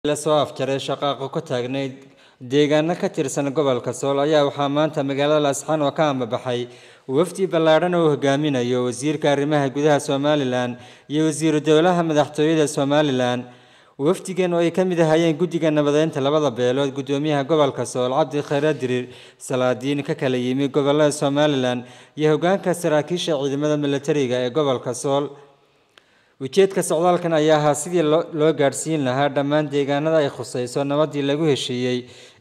la soo afjaray shaqaaqo ka taagnayd deegaano ka tirsan gobolka sool ayaa waxaa maanta magaalada laasxaan oo ka ambabaxay wafdi ballaadhan oo hogaaminayo wasiirka arrimaha gudaha somalilan iyo wasiiru dowlaha madaxtooyada somalilan wafdigan oo ay ka mid ahaayeen guddiga nabadeynta labada beelood guddoomiyaha gobolka sool cabdi khayre dirir salaadiin ka kala yimi gobolada somalilan iyo hogaanka saraakiisha ciidamada milatariga ee gobolka sool ujeedka socdaalkan ayaa ahaa sidii loo gaadhsiin lahaa dhammaan deegaanada ay khuseyso nabadii lagu heshiiyey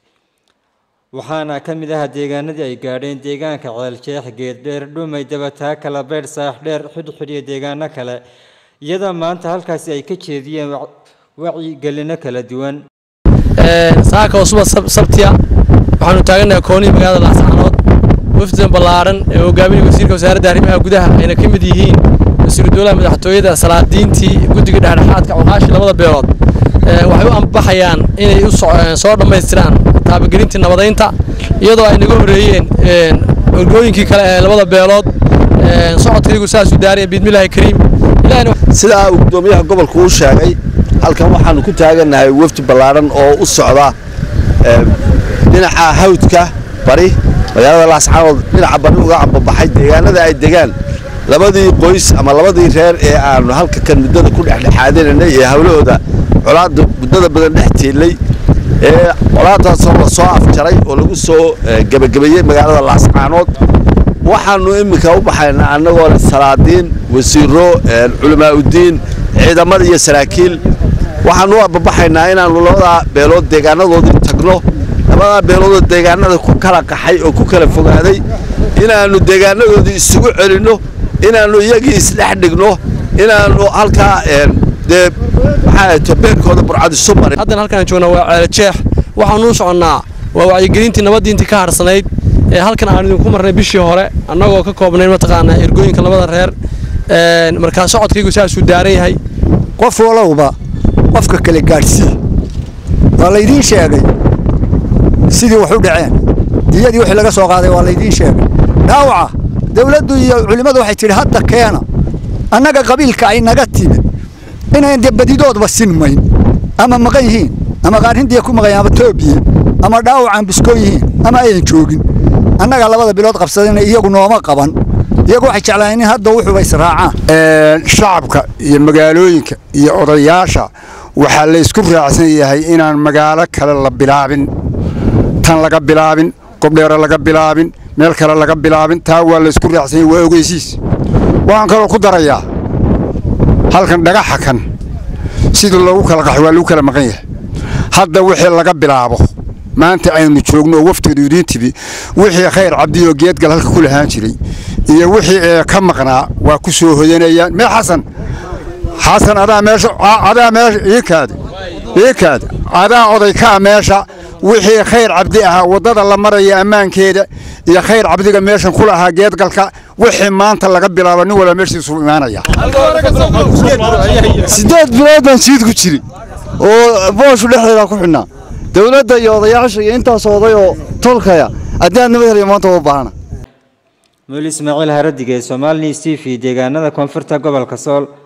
waxaana ka mid aha deegaanadii ay gaadheen deegaanka ceeljeex geeddheer dhumay dabataa kala beydh saaxdheer xidhxidh iyo deegaano kale iyadoo maanta halkaasi ay ka jeediyeen wacyigelino kala duwan saaka oo suba sabtiya waxaanu taaganahay koonihii magaalada laascaanood wafdidan ballaaran ee hogaaminaya wasiirka wasaaradda arrimaha gudaha ayna ka mid yihiin wasiiru dowlaha madaxtooyada salaadiintii guddiga dhexdhexaadka cuqaashii labada beelood waxay u ambaxayaan inay soo dhammaystiraan taabagelintii nabadeynta iyadoo ay naga horreeyeen orgooyinkii kale ee labada beelood socodkaygu saasuu daaraya biidmillaahi kariim sidaa uu guddoomiyaha gobolku u sheegay halkan waxaanu ku taagannahay wafdi ballaadhan oo u socda dhinaca hawdka bari magaalada laascaanood dhinaca bari uga ambabaxay deegaanada ay degaan labadii qoys ama labadii reer ee aanu halka kan muddada ku dhexdhexaadinanay ee hawlahooda colaadda muddada badan dhex tiilay ee colaadaasoo la soo afjaray oo lagu soo gebagabeeyey magaalada laascaanood waxaanu iminka u baxaynaa annagoo leh salaadiin wasiiro culamaauddiin ciidamada iyo saraakiil waxaanu u ababaxaynaa inaannu labadaa beelood deegaanadoodii tagno labadaa beeloodoo deegaanada ku kala qaxay oo ku kala fogaaday inaannu deegaanadoodii isugu celinno inaannu iyagii isdhex dhigno inaannu halkaa dee maxaa tobeerkooda burcad isu marin haddan halkaan joognaa waa ceelajeex waxaanu u soconnaa waa wacyigelintii nabaddiintii ka harsanayd ee halkan aan idinku marnay bishii hore annagoo ka koobnayn mataqaanaa ergooyinka labada reer markaa socodkaygu saasuu daaran yahay qof walowba qofka kale gaadhsii waa laydiin sheegay sidii wax u dhaceen diyadii wixii laga soo qaaday waa laydiin sheegay dhaawaca dawladdu iyo culimmadu waxay tidhi hadda keena annaga qabiilka ay naga timid inayn dee badidoodba sinmayn ama maqan yihiin ama qaar hindiya ku maqan ama toobiya ama dhaawacaan biskoon yihiin ama ayan joogin annaga labada bilood qabsadayna iyagu nooma qaban iyagu waxay jeclaayeen in hadda wuxuuba israacaan shacabka iyo magaalooyinka iyo odayaasha waxaa laysku raacsan yahay inaan magaalo kale la bilaabin tan laga bilaabin gobdheere laga bilaabin meel kale laga bilaabin taa waa laysku raacsan yahay waa ogeysiis waxaan kaloo ku darayaa halkan dhagaxa kan sida loogu kala qaxo waa lagu kala maqan yahay hadda wixii laga bilaabo maanta aynu joogno oo wafteedu idiin tibi wixii khayr cabdiyoo geedgal halka ku lahaan jiray iyo wixii ee ka maqnaa waa ku soo hoyanayaan mee xasan xasan adaa meesha adaa meesha iikaada iikaada adaa oday kaa meesha wixii khayr cabdi ahaa waddada la maraya ammaankeeda iyo khayr cabdiga meeshan ku lahaa geedgalka wixii maanta laga bilaabo nin walba meeshiisu imaanaya siddeed bilood baan siid ku jiri oo booshu dhexdeeda ku xidhnaa dawladda iyo odayaasha iyo intaas oday oo tolkaya haddii aad nabad heliyo maanta waa u baahana muuli ismaaciil haradige somaali news t v deegaanada koonfurta gobolka sool